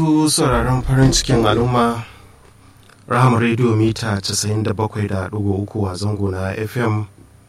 Ku sauraron farin cikin al'umma rahama rediyo mita 97.3 a zango na fm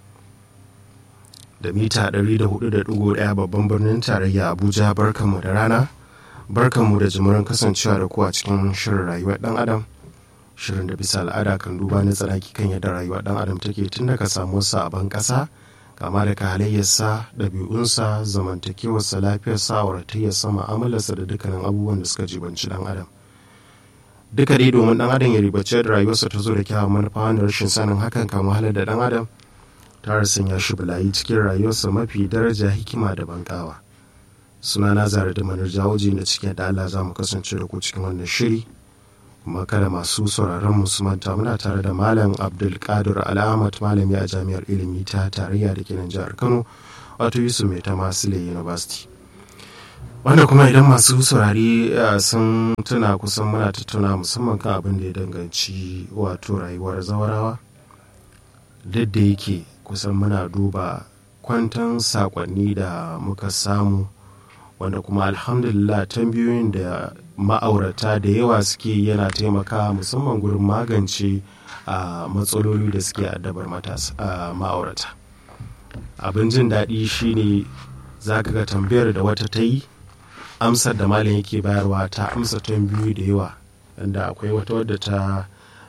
da mita 104.1 babban birnin tarayya abuja barkanmu da rana barkanmu da jimurin kasancewa da ku a cikin shirin rayuwar dan adam shirin da bisa al'ada kan duba na tsanaki kan yadda rayuwar dan adam take tun daga samuwarsa a ban kasa kama daga halayyarsa ɗabi'unsa zamantakewarsa lafiyarsa auratayyarsa ma'amalarsa da dukkanin abubuwan da suka jibanci dan adam duka dai domin dan adam ya ribace da rayuwarsa ta zo da kyawun manufa wanda rashin sanin hakan kan wahalar da dan adam ta sanya shi bulayi cikin rayuwarsa mafi daraja hikima da bankawa suna na zara da manar jawoji da cikin da Allah za mu kasance da ku cikin wannan shiri kuma kada masu sauraron mu su manta muna tare da malam abdulkadir al'amat malami a jami'ar ilimi ta tarayya da ke nan jihar kano wato yusuf mai ta masile university wanda kuma idan masu saurari sun tuna kusan muna tattauna musamman kan abin da ya danganci wato rayuwar zawarawa duk da yake kusan muna duba kwantan sakonni da muka samu wanda kuma alhamdulillah tambayoyin da ma'aurata da yawa suke yana taimaka musamman gurin magance a matsaloli da suke addabar ma'aurata abin jin daɗi shine za ka ga tambayar da wata ta yi amsar da malam yake bayarwa ta amsa tambayoyi da yawa inda akwai wata wadda ta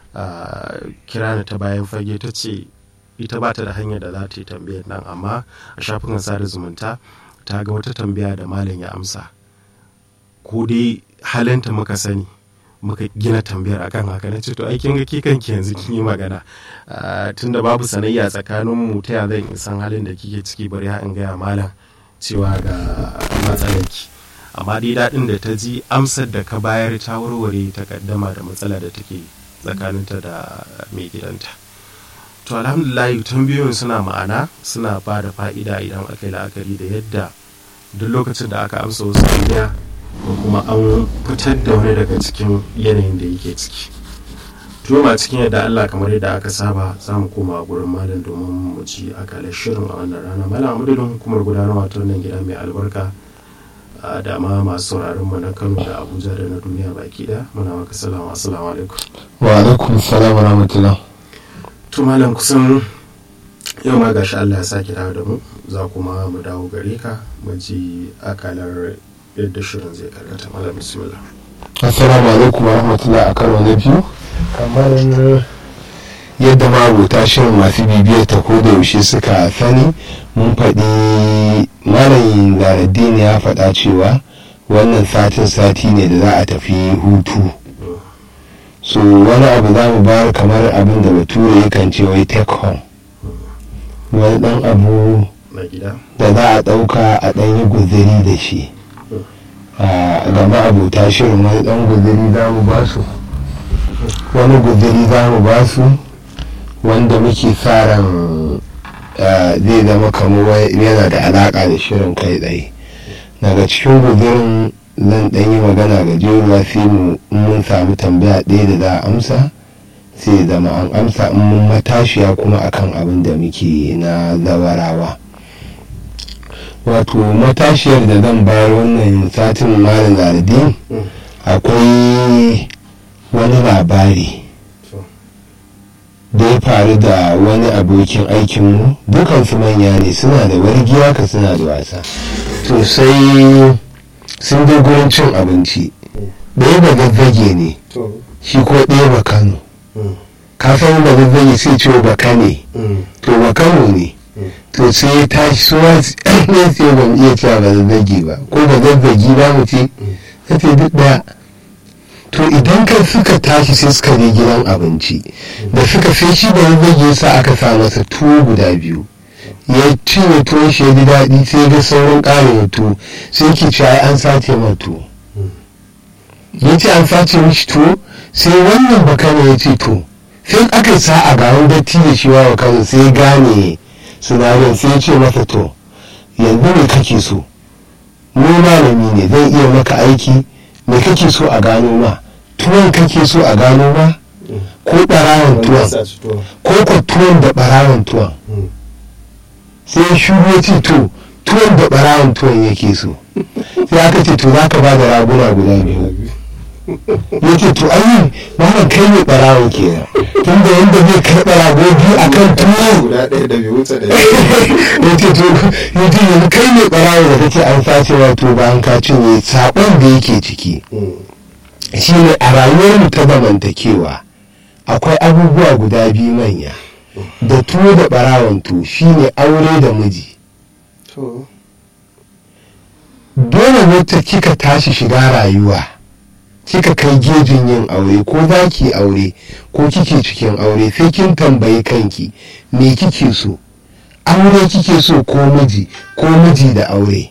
kira ni ta bayan fage ta ce ita ba ta da hanyar da za ta yi tambayar nan amma a shafukan sada zumunta ta ga wata tambaya da malam ya amsa ko dai halinta muka sani muka gina tambayar akan haka na ce to ai kin ga ke kanki yanzu kin yi magana tunda babu sanayya tsakanin mu ta ya zan san halin da kike ciki bari ha in gaya malam cewa ga matsalarki amma dai daɗin da ta ji amsar da ka bayar ta warware ta kaddama da matsala da take tsakaninta da mai gidanta to alhamdulillah tambayoyin suna ma'ana suna ba da fa'ida idan aka yi la'akari da yadda duk lokacin da aka amsa wasu tambaya ko kuma an fitar da wani daga cikin yanayin da yake ciki tuma cikin yadda allah kamar yadda aka saba za mu koma gurin malam domin mu ci akalar shirin a wannan rana malam amadadin hukumar gudanarwa ta wannan gida mai albarka da ma masu sauraron mu na kano da abuja da na duniya baki da muna maka salama assalamu alaikum wa alaikum salam wa rahmatullah to malam kusan yau ma gashi allah ya sake dawo da mu za kuma mu dawo gare ka mu ji akalar yadda shirin zai karkata malam bismillah assalamu alaikum wa rahmatullah a karo na biyu kamar yadda mabuta shirin masu bibiyar ta ko da yaushe suka sani mun faɗi malamin zaraddini ya faɗa cewa wannan satin sati ne da za a tafi hutu so wani abu za mu bayar kamar abin da bature yakan ce wai take home wani ɗan abu da za a ɗauka a ɗan yi guziri da shi ga ma'abuta shirin wani ɗan guziri za mu ba su wani guziri za mu ba su wanda muke sa ran zai zama kamar yana da alaƙa da shirin kai tsaye daga cikin guzirin zan ɗan yi magana ga jeruwa sai mu mun samu tambaya ɗaya da za a amsa sai zama an amsa in mun matashiya kuma akan abin da muke na zawarawa wato matashiyar da zan bayar wannan satin malam zaradin akwai wani labari da ya faru da wani abokin aikinmu dukansu manya ne suna da wargiya ka suna da wasa to sai sun je gurin cin abinci ɗaya ba zazzage ne shi ko ɗaya ba kano ka san ba zazzage sai ce ba kane to ba kano ne to sai ya tashi suwa ne sai ban iya cewa ba zazzage ba ko ba zazzagi ba mu ce ta ce duk ɗaya to idan ka suka tashi sai suka je gidan abinci da suka sai shi ba zazzage sa aka sa masa tuwo guda biyu ya cinye tuwon shi ya ji daɗi sai ga sauran ƙarin tuwo sai ke ci ai an sace ma tuwo ya ce an sace mishi tuwo sai wannan bakana ya ce to sai aka sa a garin datti da shi wa kano sai gane sinadarin sai ya ce masa to yanzu me kake so mu malami ne zan iya maka aiki me kake so a gano ma tuwon kake so a gano ma ko ɓarawan tuwon ko ko tuwon da ɓarawan tuwon sai shuru ya ce to tuwon da ɓarawan tuwon yake so sai aka ce to za ka ba da raguna guda biyu ya ce to ayi malam kai ne barawo kenan tun da yadda zai karɓa rago biyu a kan tuwo guda ɗaya da bai wuce da ya ce to ya ce yanzu kai ne barawo da kake an sace wato ba an ka cinye saƙon da yake ciki shi ne a rayuwarmu ta zamantakewa akwai abubuwa guda biyu manya da tuwo da barawon tuwo shine aure da miji to dole wacce kika tashi shiga rayuwa kika kai gejin yin aure ko za ki aure ko kike cikin aure sai kin tambayi kanki me kike so aure kike so ko miji ko miji da aure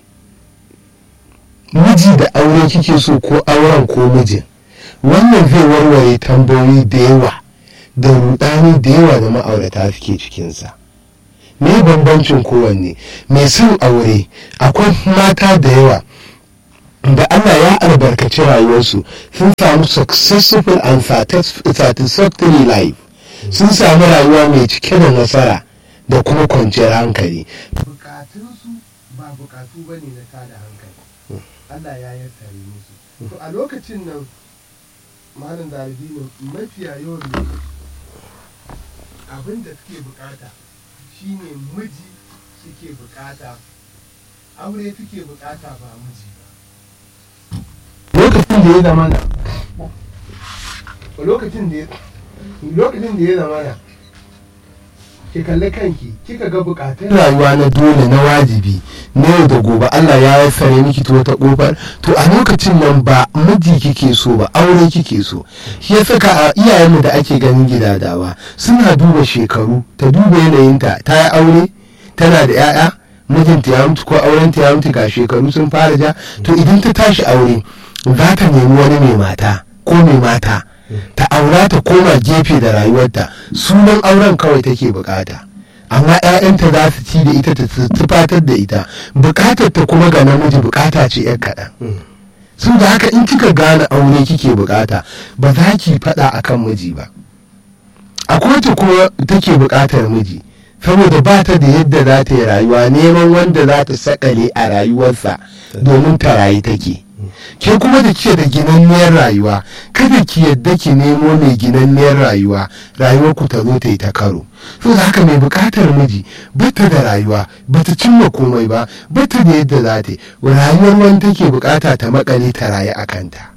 miji da aure kike so ko auren ko mijin wannan zai warware tambayoyi da yawa da rudani da yawa da ma'aurata suke cikinsa me bambancin kowanne mai son aure akwai mata da yawa da Allah ya albarkaci rayuwarsu sun samu successful and satisfactory life sun samu rayuwa mai cike da nasara da kuma kwanciyar hankali bukatunsu ba bukatu ba ne na tada hankali Allah ya yassare musu to a lokacin nan malam zaradini mafiya yawan lokaci abin da suke bukata shine miji suke bukata aure suke bukata ba miji ba lokacin da ya zama na lokacin da ya lokacin da ya zama na ki kalli kanki kika ga bukatun rayuwa na dole na wajibi na yau da gobe Allah ya yassare miki ta wata kofar to a lokacin nan ba miji kike so ba aure kike so shi ya saka a iyayenmu da ake ganin gidadawa suna duba shekaru ta duba yanayinta ta yi aure tana da 'ya'ya mijinta ya mutu ko aurenta ya mutu ga shekaru sun fara ja to idan ta tashi aure za ta nemi wani mai mata ko mai mata ta aura ta koma gefe da rayuwarta sunan auren kawai take bukata amma 'ya'yanta za su ci da ita ta tufatar da ita bukatar ta kuma ga namiji bukata ce 'yar kaɗan sun da haka in kika gane aure kike bukata ba za ki faɗa akan miji ba akwai ta kuma take bukatar miji saboda ba ta da yadda za ta yi rayuwa neman wanda za ta sakale a rayuwarsa domin ta rayu take ke kuma da ke da ginanniyar rayuwa kada ki yadda ki nemo mai ginanniyar rayuwa rayuwar ku ta zo ta yi ta karo so da haka mai bukatar miji bata da rayuwa bata cimma komai ba bata da yadda za ta yi rayuwar wani take bukata ta makale ta rayu a kanta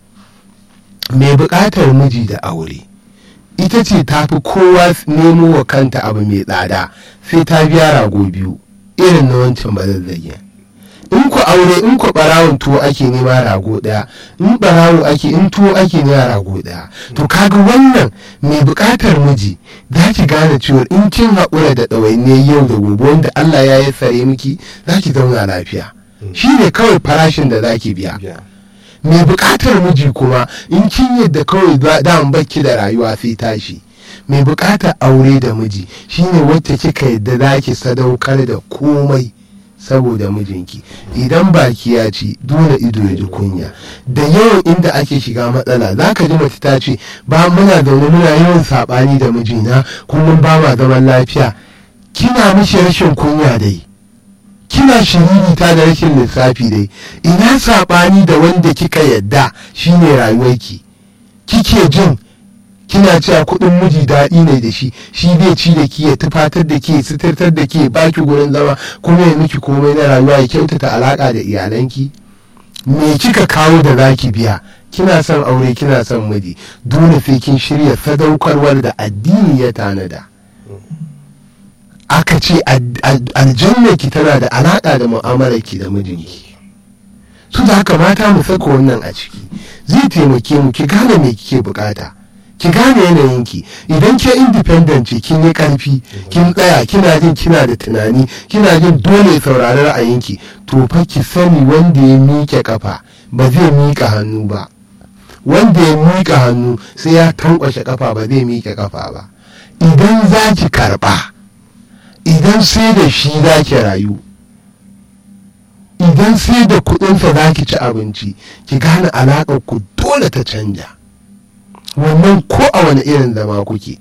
mai bukatar miji da aure ita ce ta fi kowa nemo wa kanta abu mai tsada sai ta biya rago biyu irin na wancan bazazzage in ku aure in ku barawon tuwo ake nema rago daya in barawo ake in tuwo ake nema rago daya to kaga wannan mai bukatar miji za ki gane cewa in kin haƙura da ɗawainiyar yau da gobe wanda Allah ya yi tsare miki za ki zauna lafiya shi ne kawai farashin da za ki biya mai bukatar miji kuma in kin yadda kawai da baki da rayuwa sai tashi mai bukatar aure da miji shine wacce kika yadda za ki sadaukar da komai saboda mijinki idan baki ya ci dole ido ya ji kunya da yawan inda ake shiga matsala za ka ji mace ta ce ba muna zaune muna yawan saɓani da mijina kullum ba ma zaman lafiya kina mishi rashin kunya dai kina shiririta da rashin lissafi dai ina saɓani da wanda kika yadda shine rayuwarki kike jin kina cewa kuɗin miji daɗi ne da shi shi zai ci da ki ya tufatar da ke suturtar da ke baki gurin zama kuma ya miki komai na rayuwa ya kyautata alaƙa da iyalanki me kika kawo da zaki biya kina son aure kina son miji dole sai kin shirya sadaukarwar da addini ya tanada aka ce aljanna ki tana da alaƙa da mu'amalar ki da mijinki su da haka mata mu saka wannan a ciki zai taimake mu ki gane me kike bukata ki gane yanayinki idan ke independent ce kin yi karfi kin tsaya kina jin kina da tunani kina jin dole saurari ra'ayinki to fa ki sani wanda ya miƙe kafa ba zai miƙa hannu ba wanda ya miƙa hannu sai ya tankwashe kafa ba zai miƙe kafa ba idan za ki karɓa idan sai da shi za ki rayu idan sai da kuɗinsa za ki ci abinci ki gane alaƙar ku dole ta canja wannan ko a wani irin zama kuke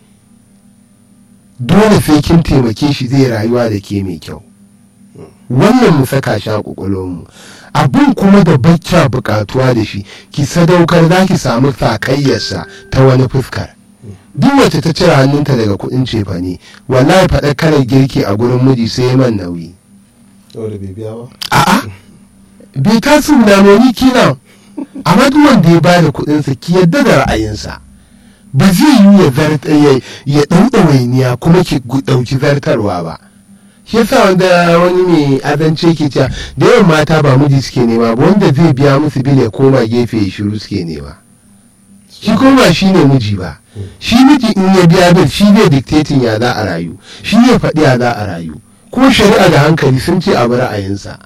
dole sai kin taimake shi zai rayuwa da ke mai kyau wannan mu saka shi a mu abin kuma da bakya bukatuwa da shi ki sadaukar za ki samu sakayyarsa ta wani fuskar duk wacce ta cire hannunta daga kuɗin cefane wallahi faɗa kalar girki a gurin miji sai man nauyi saboda bai biya ba a'a bai tasu na noni kina amma duk wanda ya bada kuɗinsa ki yadda da ra'ayinsa ba zai yi ya zarta ya ya ɗau ɗawainiya kuma ki gu- ɗauki zartarwa ba shi yasa wanda wani mai azance ke cewa da yawan mata ba miji suke nema ba wanda zai biya musu bil ya koma gefe ya shiru suke nema shi kuma ba shi ne miji ba shi miji in ya biya bil shi zai dictating ya za a rayu shi ne faɗi ya za a rayu kuma shari'a da hankali sun ce abu ra'ayinsa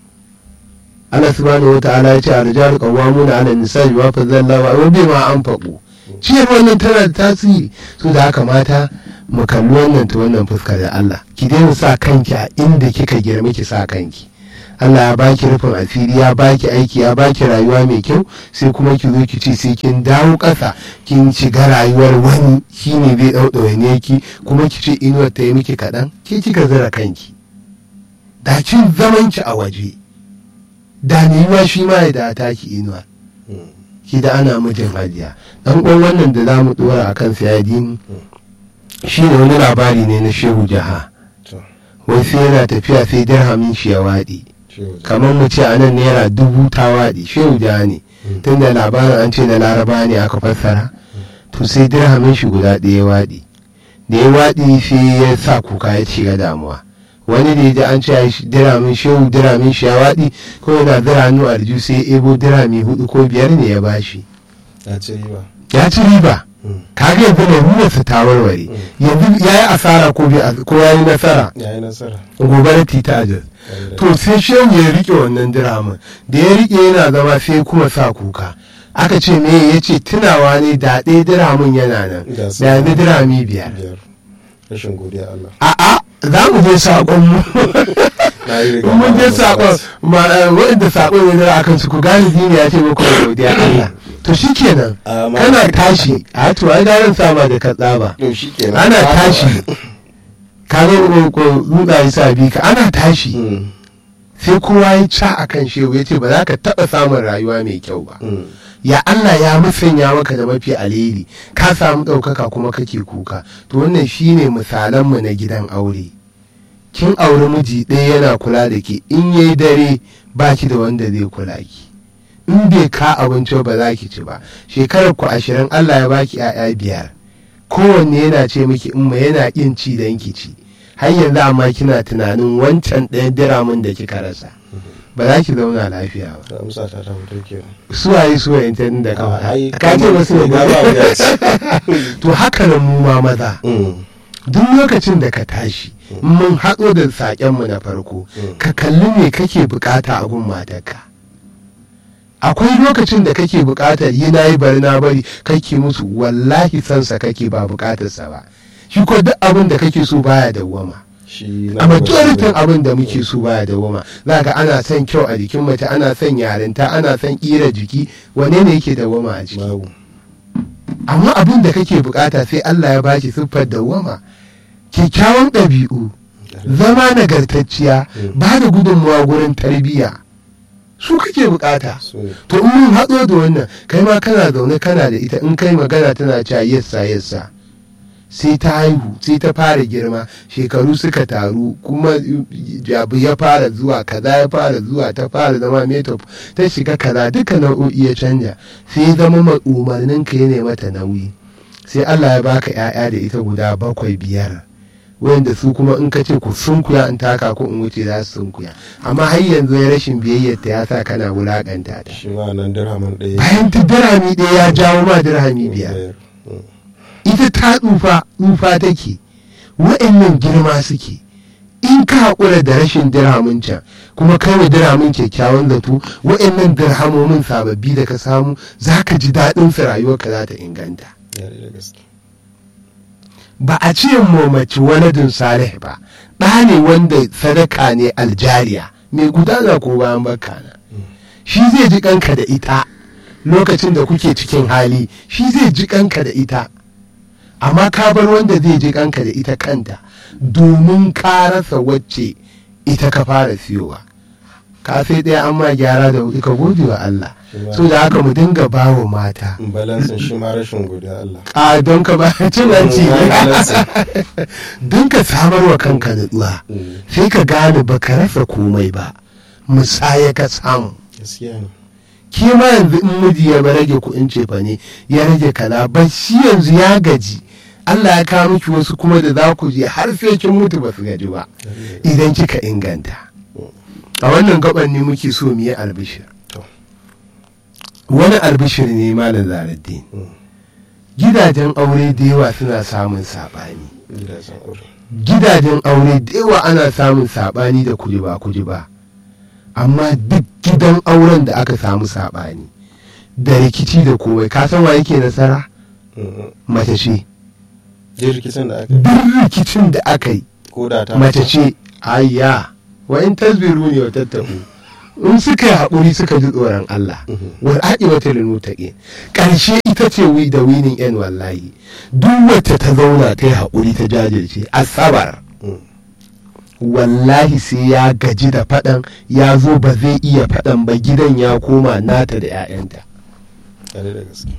Allah subhanahu wa ta'ala ya ce a rijalu qawwamuna 'ala an-nisa'i wa fadalla wa bi ma anfaqu ciyar wannan tana da tasiri so da haka mata mu kalli wannan ta wannan fuskar da Allah ki daina sa kanki a inda kika girma ki sa kanki Allah ya baki rufin asiri ya baki aiki ya baki rayuwa mai kyau sai kuma ki zo ki ce sai kin dawo ƙasa kin shiga rayuwar wani shine zai ɗauɗaure ne ki kuma ki ce inuwar ta yi miki kaɗan ke kika zira kanki da kin zaman ki a waje da ne yiwa shi ma ya da taki inuwar ki da ana mijin hajiya dan uwan wannan da za mu dora a kan sayadin shi ne wani labari ne na shehu jaha to wai sai yana tafiya sai dirhamin shi ya waɗi shi waje kamar mu ce a nan naira dubu ta waɗi shehu jaha ne tun da labarin an ce na laraba ne aka fassara to sai dirhamin shi guda ɗaya ya waɗi da ya waɗi sai ya sa kuka ya shiga damuwa wani da ya ji an ce ai shi- diramin shehu diramin shi ya waɗi ko yana zira hannu a aljihu sai ya ebo dirami hudu ko biyar ne ya bashi ya ce riba ya ci riba Mm. kaga yanzu larurarsa ta warware yanzu ya yi asara ko bai as- ko ya yi nasara ya yi nasara gobe tita a jos to sai shehu ya rike wannan diramin da ya rike yana zama sai kuma sa kuka aka ce me ya ce tunawa ne da ɗaya diramin yana nan Da su- da yanzu dirami biyar biyar rashin godiya Allah a'a za mu je saƙon mu na yi riga in mun je na saƙon ma eh, waɗanda saƙon ya zara akan su ku gane dini ya ce muku da godiya Allah to shikenan Ah, ma- kana tashi a to ai garin sama da ka tsaba to shi kenan ana tashi ka ga ko tsuntsaye sa bi ka ana tashi Mm, sai kowa ya ca a kan shehu ya ce ba za ka taɓa samun rayuwa mai kyau ba mm, ya Allah ya musanya maka da mafi alheri ka samu ɗaukaka kuma kake kuka to wannan shine misalanmu na gidan aure kin auri miji ɗaya yana kula da ke in yayi dare ba ki da wanda zai kula ki in bai ka abinci ba za ki ci ba shekarar ku ashirin Allah ya baki 'ya'ya biyar kowanne yana ce miki in yana ƙin ci dan ki ci har yanzu amma kina tunanin wancan ɗayan diramin da kika rasa ba za ki zauna lafiya ba da amsa ta ta fito kenan suwaye suwaye ta da Ah, ai, kawai ka ce wasu ne ga ba wuya ce. to haka nan mu ma maza Mm, duk lokacin da ka tashi in mun haɗo da saƙenmu na farko Mm. ka kalli me kake bukata a gun matarka akwai lokacin da kake bukatar yi na yi bari na bari kake musu wallahi sansa kake ba bukatarsa ba shi ko duk abin da kake so baya dawwama shi na a gaba majoritin shi ne. abin da muke so baya dawwama za ga ana son kyau a jikin mace ana son yarinta ana son ƙira jiki wane ne yake dawwama a jiki babu amma abin da kake bukata sai Allah ya baki siffar dawwama kyakkyawan ɗabi'u zama nagartacciya ba da gudunmawa gurin tarbiyya su kake bukata su ne to in mun haɗo da wannan kai ma kana zaune kana da ita in kai magana tana cewa yassa yassa sai ta haihu sai ta fara girma shekaru suka taru kuma abu ya fara zuwa kaza ya fara zuwa ta fara zama metop ta shiga kaza duka nau'o'i ya canja sai ya zama ma umarnin ka ya mata nauyi sai Allah ya baka 'ya'ya da ita guda bakwai biyar wanda su kuma in ka ce ku sunkuya in taka ko in wuce za su sunkuya amma har yanzu ya rashin biyayyar ta ya sa kana wulakanta ta shi ma nan dirhamin ɗaya bayan ta dirhami ɗaya ya jawo ma dirhami biyar Mm, ita ta tsufa tsufa take wa'annan girma suke in ka haƙura da rashin dirhamin can kuma kai wa dirhamin kyakkyawan zato wa'annan dirhamomin sababbi da ka samu za ka ji daɗin su rayuwarka za ta inganta ya da gaske ba a ce mace waladin salih ba ɗa ne wanda sadaka ne aljariya mai gudana ko bayan baka na shi zai ji kanka da ita lokacin da kuke cikin hali shi zai ji kanka da ita amma ka bar wanda zai ji kanka da ita kanta domin ka rasa wacce ita ka fara siyowa ka sai ɗaya an ma gyara da wuri ka gode wa Allah Shi ma- so da haka mu dinga bawa mata balansin shi ma rashin godiya Allah a don ka ba cin hanci Mm, balansin. don ka samar wa kanka nutsuwa Mm, sai ka gane ba ka rasa komai ba musaya ka samu gaskiya ne ke ma yanzu in miji ya ba rage kuɗin cefa ne ya rage kaza ba shi yanzu ya gaji Allah ya kawo miki wasu kuma da za ku je har sai kin mutu ba su gaji ba idan kika inganta a wannan gaban ne muke so mu yi albishir To. wani albishir ne malam zaraddin Mm. gidajen aure da yawa suna samun saɓani gidajen aure gidajen aure da yawa ana samun saɓani da kujiba kujiba amma duk gidan auren da aka samu saɓani da rikici da komai ka san wa yake nasara Mm, mm. mace ce Duk rikicin da aka yi duk rikicin da aka yi ko da ta mace ce ayya wa in tasbiru ne wa tattaku in suka yi haƙuri suka ji tsoron Allah Mhm. wal aqibatu lil muttaqin ƙarshe ita ce wi da winin yan wallahi duk wacce ta zauna ta yi haƙuri ta jajirce asabar Mm. wallahi sai ya gaji da faɗan ya zo ba zai iya faɗan ba gidan ya koma nata da 'ya'yanta Tare da gaske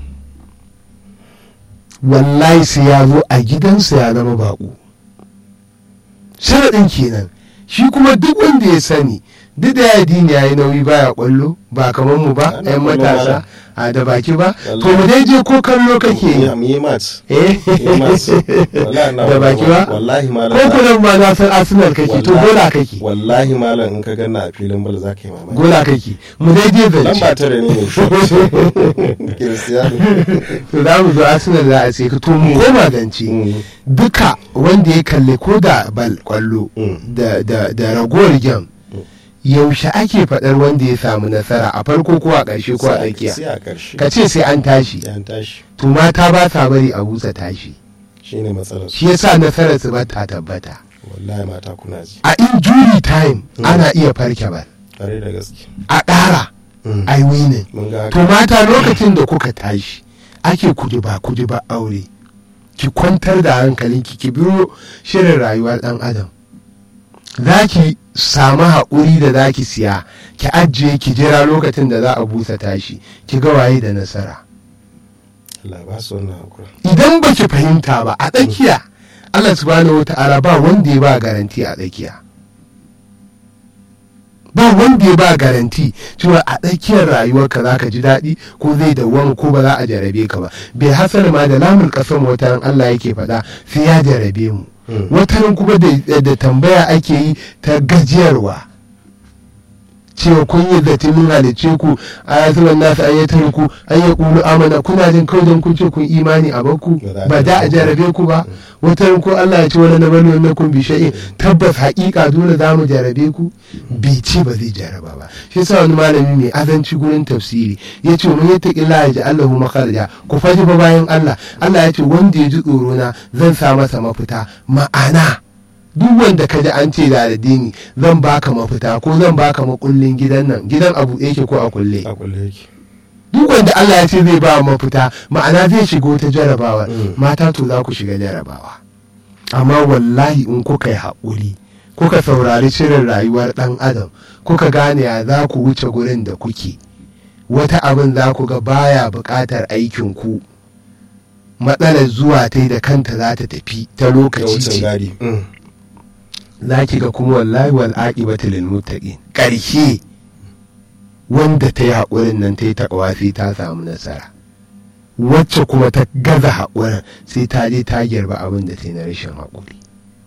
wallahi sai ya zo a gidansa ya zama baƙo sharaɗin kenan shi kuma duk wanda ya sani duk da ya dini ya yi nauyi baya ƙwallo ba kamar mu ba Ana 'yan ƙwallo matasa a da baki ba to Wallahi. mu dai je ko kallo kake yi mu yi mat eh mu yi mat wallahi na da baki ba wallahi malam ko kunan ma na san arsenal kake to Wallahi- gola kake wallahi malam in ka ganna a filin bal za ka yi mamaki gola kake mu dai je lamba zance tare ne mai shi Cristiano to za mu zo arsenal za a sai ka to mu koma zance Mm. duka wanda ya kalli ko da bal kwallo Mm. da da da ragowar gem yaushe ake faɗar wanda ya samu nasara a farko ko a ƙarshe ko a sai tsakiya a ƙarshe ka ce sai an tashi ya tashi to mata ba sa bari a busa tashi shine matsalar su shi yasa nasarar su ba ta tabbata wallahi mata kuna ji a injury time ana iya farke bal tare da gaske a ƙara Mm. ai winning mun ga to haka mata lokacin da kuka tashi ake kuji ba kuji ba aure ki kwantar da hankalinki ki biyo shirin rayuwar dan adam za ki samu haƙuri da za ki siya ki ajiye ki jira lokacin da za a busa tashi ki ga waye da nasara Allah ba su wannan hakura idan ba ki fahimta ba a tsakiya Allah subhanahu wa ta'ala ba wanda ya ba garanti a tsakiya ba wanda ya ba garanti cewa a tsakiyar rayuwarka za ka ji daɗi ko zai dawwama ko ba za a jarabe ka ba bai hasar ma da lamun ƙasar wata ran Allah yake faɗa sai ya jarabe mu Mm. wata kuma da da tambaya ake yi ta gajiyarwa cewa kun yi zati mun halice ku a yasuwan nasu an yi tarku an yi kulu amana kuna jin kawai don kun ce kun imani a bakku Ba za a ba da a jarabe jarabe ku ba wata ko Allah ya ce wani na bani wannan kun bi shay'in tabbas haƙiƙa dole za mu jarabe ku bai ce ba zai jaraba ba shi yasa wani malami mai azanci gurin tafsiri ya ce mun yata illa ya ji Allahu makharaja ku faji ba bayan Allah Allah ya ce wanda ya ji tsoro na zan sa masa mafita ma'ana duk wanda ka ji an ce da addini zan baka mafita ko zan baka makullin gidan nan gidan abu yake ko a kulle a kulle yake duk wanda Allah ya ce zai ba mafita ma'ana zai shigo ta jarabawa Mm. mata to za ku shiga jarabawa amma wallahi in kuka yi haƙuri kuka saurari shirin rayuwar ɗan adam kuka gane ya za ku wuce gurin da kuke wata abin za ku ga baya buƙatar aikin ku matsalar zuwa ta da kanta za ta tafi ta ta lokaci wucin ce gadi Mm. za ki ga kuma wallahi wal aqibatu lil muttaqin ƙarshe wanda ta yi haƙurin nan ta yi taƙawa sai ta samu nasara wacce kuma ta gaza haƙurin sai ta je ta girba abin da ta yi na rashin haƙuri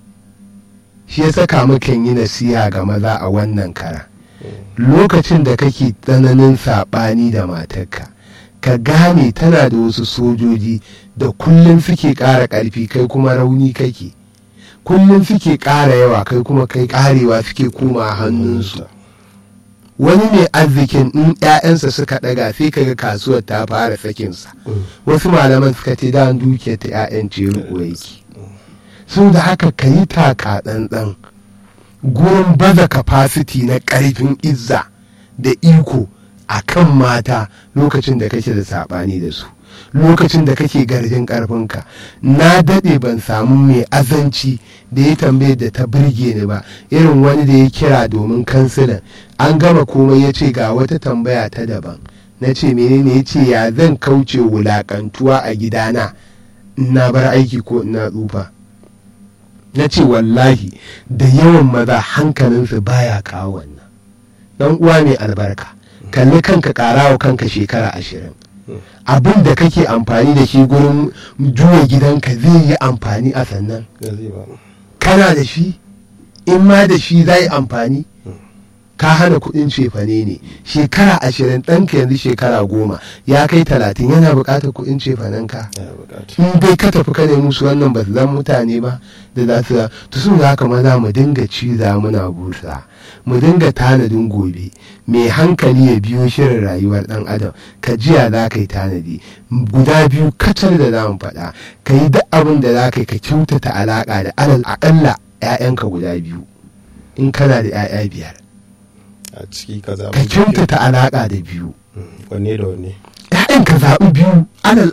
shi ya saka mukan yi nasiha ga maza a wannan kara lokacin da kake tsananin saɓani da matarka ka gane tana da wasu sojoji da kullum suke ƙara ƙarfi kai kuma rauni kake kullum suke ƙara yawa kai kuma kai ƙarewa suke koma hannunsu wani mai arzikin in 'ya'yansa suka ɗaga sai kaga kasuwar ta fara sakinsa Mm. wasu malaman suka ce da dukiyar ta 'ya'yan ce riko yake so da haka ka yi taka tsantsan gurin baza capacity na ƙarfin izza da iko a kan mata lokacin da kake da saɓani da su lokacin da kake garjin karfinka na daɗe ban samu mai azanci da ya tambaye da ta birge ni ba irin wani da ya kira domin kansilan an gama komai ya ce ga wata tambaya ta daban na ce menene ya ce ya zan kauce wulakantuwa a gidana in na bar aiki ko ina tsufa na ce wallahi da yawan maza hankalinsu baya kawo wannan dan uwa mai albarka kalli kanka karawa kanka shekara ashirin abin da kake amfani da shi gurin juya gidanka zai yi amfani a sannan kana da shi in ma da shi zai amfani ka hana kudin cefane ne shekara ashirin ɗanka yanzu shekara goma ya kai talatin yana buƙatar kudin cefanen ka in dai ka tafi ka nemi su wannan ba su zan mutane ba da za su to sun za ka maza mu dinga ciza muna busa mu dinga tanadin gobe mai hankali ya biyo shirin rayuwar ɗan adam ka jiya za ka yi tanadi guda biyu kacal da za mu faɗa ka yi duk abin da za ka yi ka kyautata alaƙa da alal aƙalla 'ya'yanka guda biyu in kana da 'ya'ya biyar a ciki ka zaɓi ka kyautata alaƙa da biyu wanne da wanne ‘ya'yan ka zaɓi biyu alal